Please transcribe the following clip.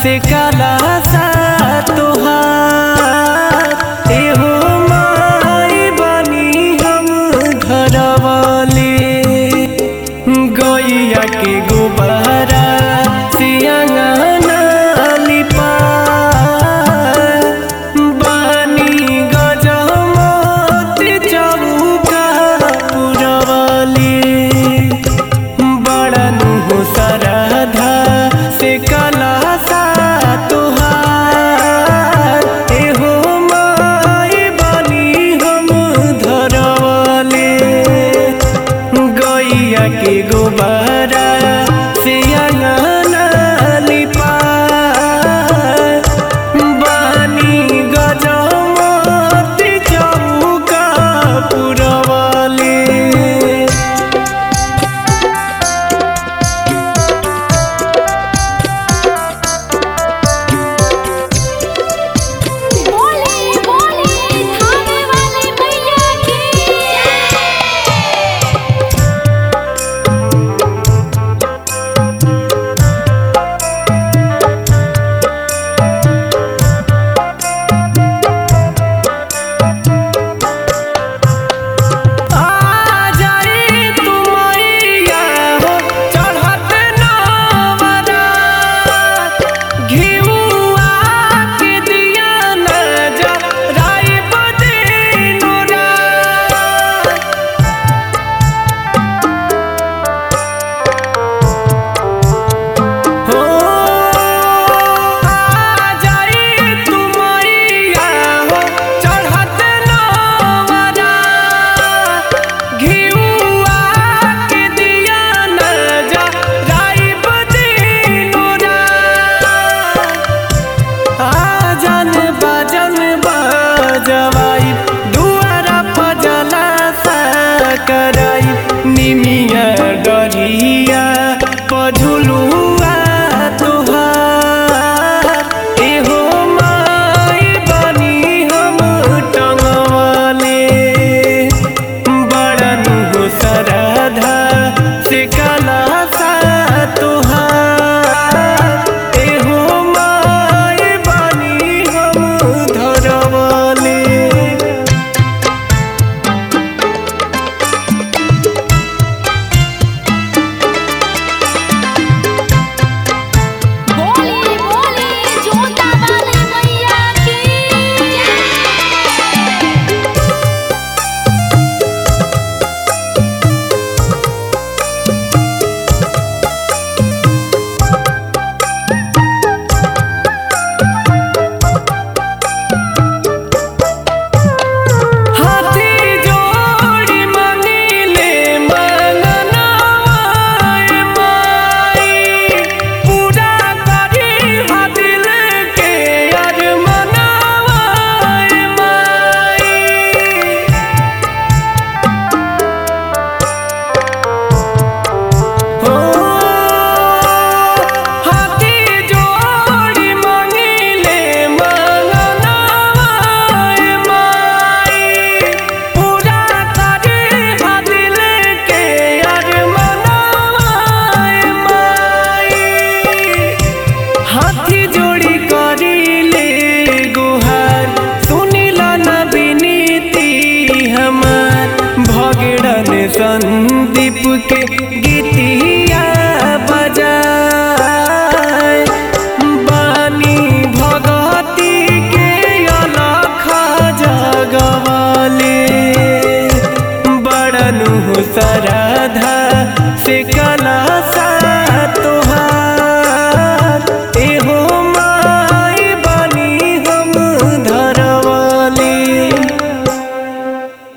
से काला सा तोहार एहो माई बनी हम घरवाले गैया के गोबरा से अंगना लिपा बानी गजमोती चौका पुरवाली बड़ा नुहो सरधा से कला सा तोहार एहो माई बनी हम धरवाले गैया के गोबरा से अंगना लिपा बानी गजमती चौका पुरवाले बोले बोले थाने वाले मैया की आ जाई तुमैया हो चढ़त नवरा घिउआ के दिया न जा राई बदिनुरा हो आ जाई तुमैया हो चढ़त नवरा घिउआ के दिया न जा राई बदिनुरा आजन बाजन बाजवाई दुआरा पजला सा कराई निमिया डरिया पझुलुआ तोहार एहो माई बनी हम टंगवाले बड़न हो सरधा से कला सा तोहार एहो माई बनी हम धरवाले बोले बोले जोता वाले मैया की हाथी जोड़ी मनीले मंगनवाए माई पूरा करी हा दिल के अरमनवाए माई हो हाथी जोड़ी मंगीले मंगनवाए माई पूरा करे हा दिल के अरमनवाए माई हाथी जोड़ी करीले गुहार सुनिला न विनीति हमार भगड़न संदीप के गीतिया